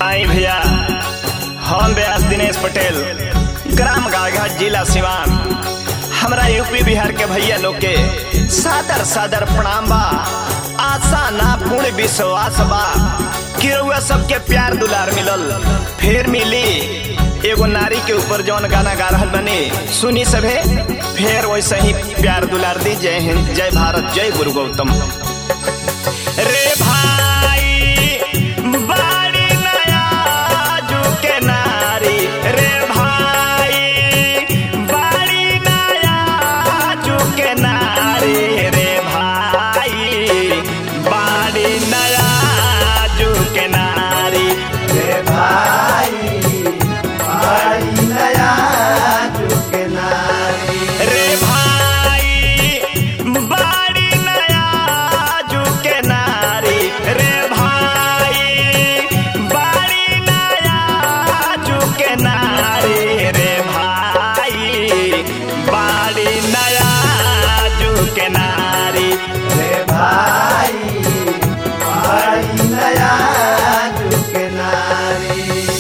आई भैया हम व्यास दिनेश पटेल ग्राम गाड़घाट जिला सिवान हमरा यूपी बिहार के भैया लोग के सादर सादर प्रणाम बा आशा ना पूर्ण विश्वास बा कि रउआ सबके प्यार दुलार मिलल फिर मिली एगो नारी के ऊपर जौन गाना गा रहल बनी सुनी सभे फिर वैसे ही प्यार दुलार दी जय हिंद जय भारत जय गुरु गौतम रे भाई बाड़ी नया जुके नारी रे भाई बाड़ी नया जुके नारी रे भाई बाड़ी नया जुके नारी रे भाई भाई नया झुके नारी रे भाई बाड़ी नया जुके नारी रे भाई बाड़ी नया जुके नारी रे भाई बाड़ी नया जुके नारी रे भाई भाई नया झुके नारी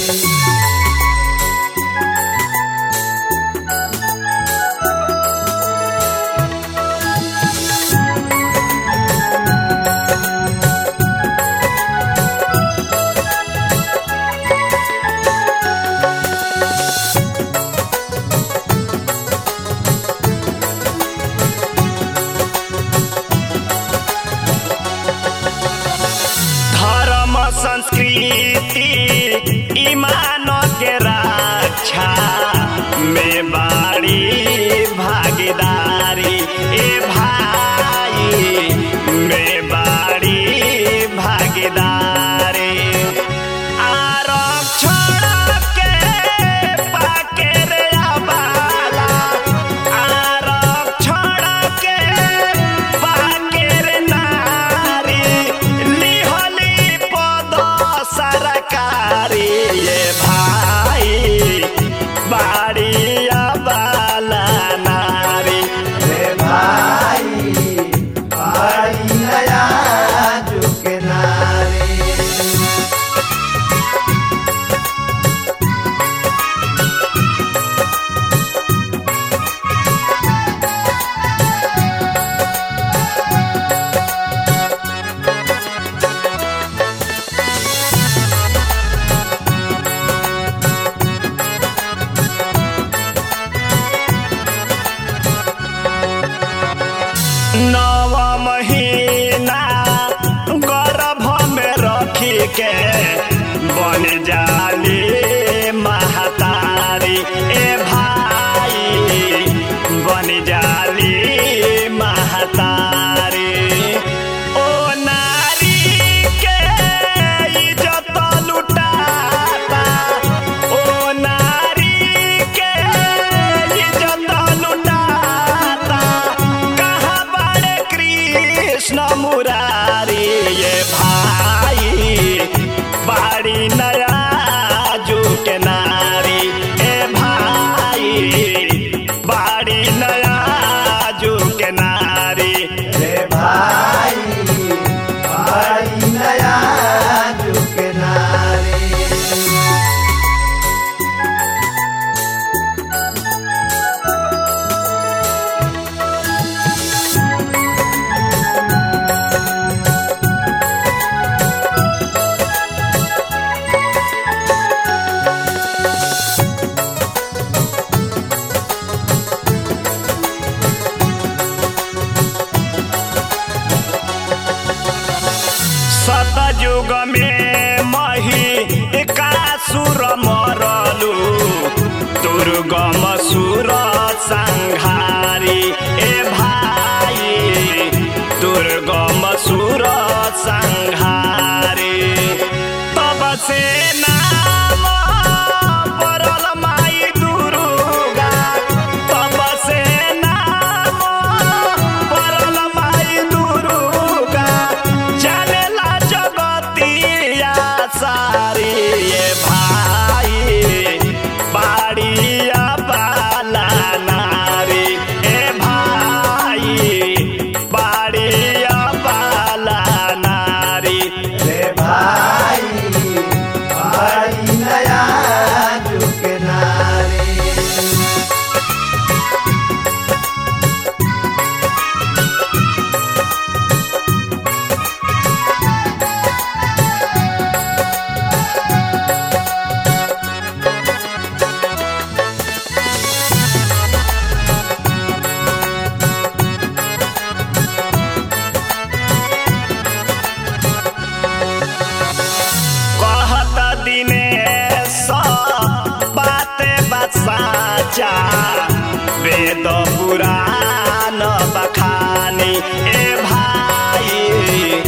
धर्म संस्कृति ईमान के रक्षा में बाड़ी भागीदारी ए भाई में बाड़ी भागीदारी आरक्षण के पाके रे आबाला आरक्षण के पाके रे नारी लिहली पद सरकारी ये भाई बाड़ी आबाला नारी रे भाई भाई नया झुके नारी नव महीना गर्भ में रखी के बन जाली महतारी ए भाई बन जाली महतारी ओ नारी के इज्जत लुटाता ओ नारी के इज्जत लुटाता कहाँ बड़े कृष्ण मुरारी ये भाई बाड़ी नया जुके नारी ए भाई बाड़ी नया जुके नारी रे भाई भाई नया झुके नारी सतयुग में मही कासुर मरलु दुर्गम सुर संहारी ए भाई दुर्गम सुर संहारी तब से नाम पड़ल माई दुर्गा तब से नाम पड़ल माई दुर्गा चलेला जगतिया सारी ये भाई बाड़िया बाला नारी ए भाई बाड़िया बाला नारी रे भाई भाई साचा वेद पुराण बखानी ए भाई